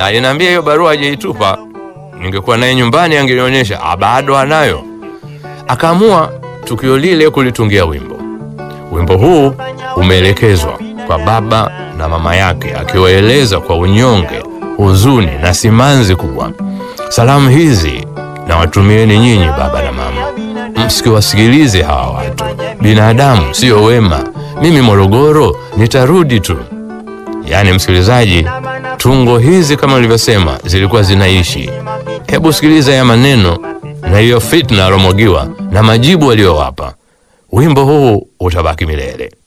na aliniambia hiyo barua hajaitupa. Ningekuwa naye nyumbani angenionyesha, ah, bado anayo. Akaamua tukio lile kulitungia wimbo. Wimbo huu umeelekezwa kwa baba na mama yake, akiwaeleza kwa unyonge, huzuni na simanzi kubwa. Salamu hizi na watumieni nyinyi baba na mama, msikiwasikilize hawa watu, binadamu sio wema. Mimi Morogoro nitarudi tu. Yaani msikilizaji, tungo hizi kama nilivyosema zilikuwa zinaishi. Hebu sikiliza ya maneno na hiyo fitna alomwagiwa na majibu aliyowapa. Wimbo huu utabaki milele.